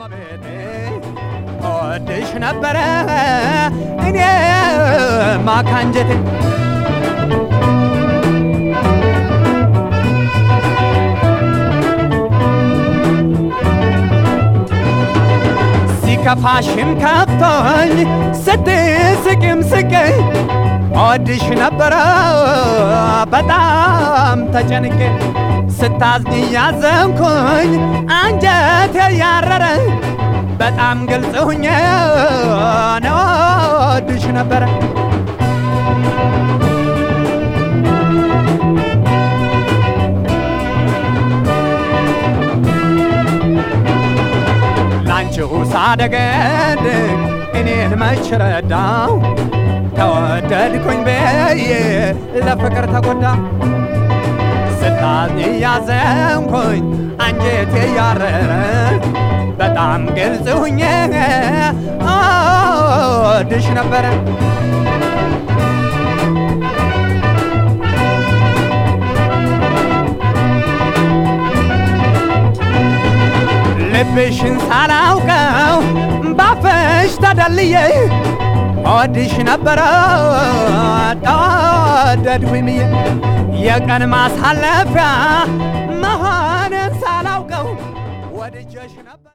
እመቤቴ እወድሽ ነበረ እኔ ማካንጀቴ ሲከፋሽም ከፍቶኝ ስትስቂም ስቀኝ እወድሽ ነበረ በጣም ተጨንቄ ስታዝኝ ያዘንኩኝ አንጀቴ ያረረ በጣም ግልጽ ሁኜ ነው እወድሽ ነበረ ላንቺው ሳደገድ እኔን መች ረዳው ተወደድኩኝ ብዬ ለፍቅር ተጎዳ ስታዝኝ ያዘንኩኝ አንጀቴ ያረረ በጣም ግልጽ ሁኜ እወድሽ ነበረ ልብሽን ሳላውቀው ባፈሽ ተደልዬ እወድሽ ነበረ ተወደድኩኝ ብዬ የቀን ማሳለፊያ መሆንን ሳላውቀው ወድጀሽ ነበር